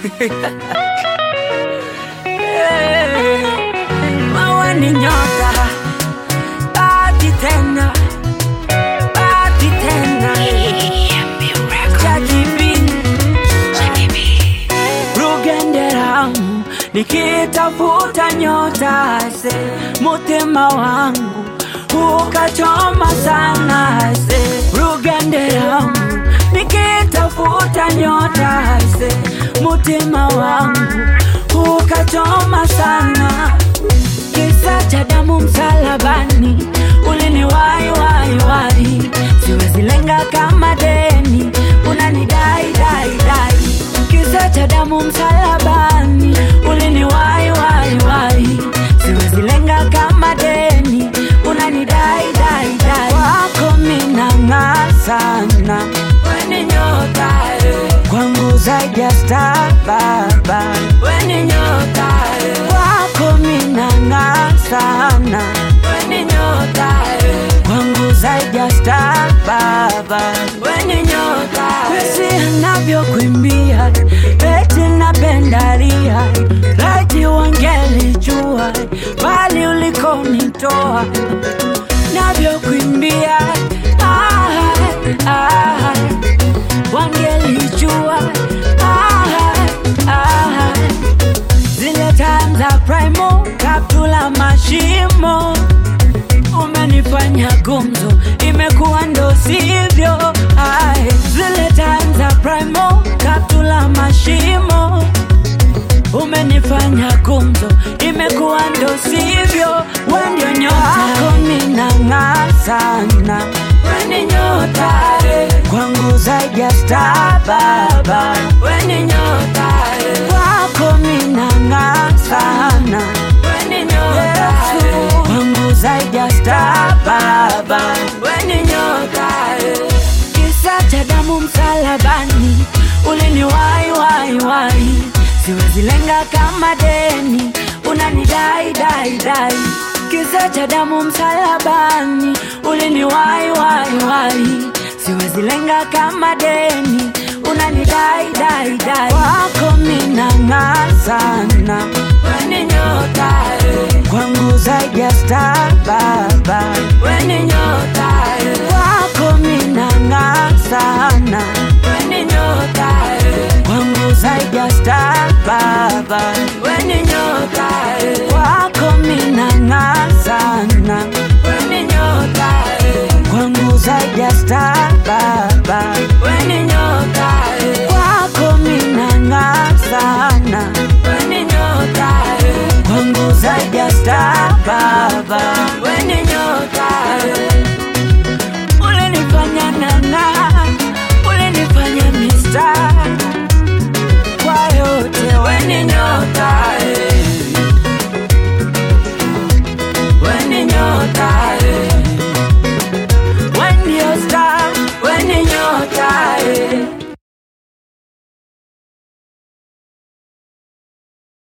Wewe ni nyota, bahati tena, bahati tena. Jackie B, Rugenderamu, nikitafuta nyota se mutima wangu ukachoma sana se Rugenderamu, nikitafuta nyota se mutima wangu ukachoma sana kisa cha damu msalabani uliniwai wai wai siwezi lenga kama deni unanidai dai dai kisa cha damu msalabani uliniwai wai wai siwezi lenga kama deni unanidai dai dai wako minang'aa sana weni nyota eh. kwangu zaidi ya star baba weni nyota eh. kwako minang'aa sana weni nyota eh. kwangu zaidi ya star baba weni nyota kwesi anavyokuimbia eti napendalia laiti wangelijua bali ulikonitoa navyokuimbia ah, ah, wangelijua ah, ah, zile time za primo kaptula mashimo umenifanya gumzo imekuwa ndo sivyo Ai, zile time za primo kaptula mashimo umenifanya gumzo imekuwa ndo sivyo wendio nyotako minang'aa sana weni nyota eh. kwangu zaidi ya star baba weni nyota eh. kwako minang'aa sana weni nyota eh. kwangu zaidi ya star baba weni nyota eh. kisa cha damu msalabani uliniwai wai wai siwezi lenga kama deni unanidai dai dai kisa cha damu msalabani uliniwai wai wai siwezi lenga kama deni unanidai dai dai wako minang'aa sana weni nyota eh. kwangu zaidi ya star baba weni nyota eh. kwako minang'aa sana weni nyota eh. kwangu zaidi ya star baba weni nyota eh. kwako minang'aa sana weni nyota eh. kwangu zaidi ya star baba weni nyota eh. kwako minang'aa sana weni nyota eh. kwangu zaidi ya star baba weni nyota eh. ulinifanya nang'aa ulinifanya mista